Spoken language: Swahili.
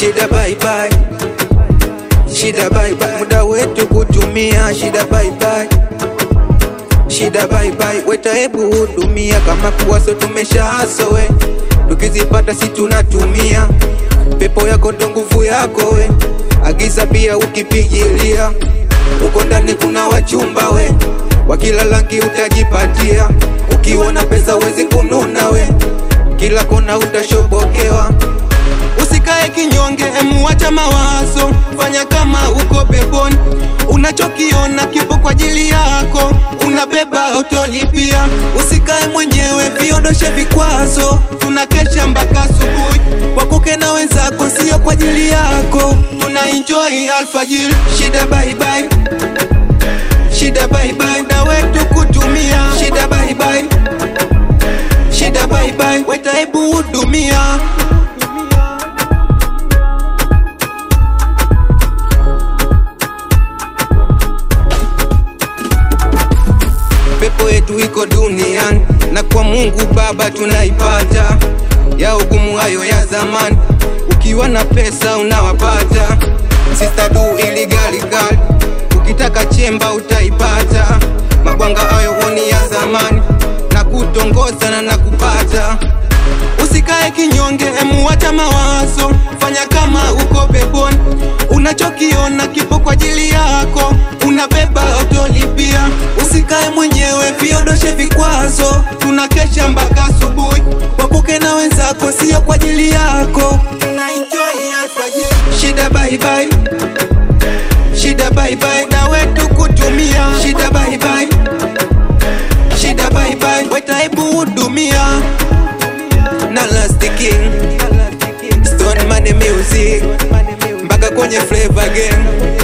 shida bye bye, shida bye bye, muda wetu kutumia shida bye bye, shida bye bye, weta hebu hudumia kama kuwaso tumeshahaso we, tukizipata si tunatumia, pepo yako ndo nguvu yako we, agiza pia ukipigilia, uko ndani kuna wachumba we, wa kila rangi utajipatia, ukiwa na pesa wezi kununa we, kila kona utashobokewa. Usikae kinyonge, emuacha mawazo, fanya kama uko peponi. Unachokiona kipo kwa ajili yako, unabeba utolipia. Usikae mwenyewe, viondoshe vikwazo, tunakesha mpaka asubuhi. Wakuke na wenzako, sio kwa ajili yako, tuna enjoy alfajiri. Shida bye bye, shida bye bye, na wetu kutumia. Shida bye bye, shida bye bye, weta hebu hudumia. pepo yetu iko duniani na kwa Mungu Baba tunaipata, ya ugumu hayo ya zamani, ukiwa na pesa unawapata. Sister du ili gali gali, ukitaka chemba utaipata. Mabwanga hayo honi ya zamani, na kutongoza na nakupata. Usikae kinyonge, emuacha mawazo, fanya kama uko peponi. Unachokiona kipo kwa ajili yako, unabeba utolipia. Usikae mwenyewe, viondoshe vikwazo, tunakesha mpaka asubuhi. Wakuke na wenzako, sio kwa ajili yako, tuna enjoy alfajiri. Shida bye bye, shida bye bye, na wetu kutumia. Shida bye bye, shida bye bye, weta hebu hudumia na Last King Stone Money Music mpaka kwenye Flavor Gang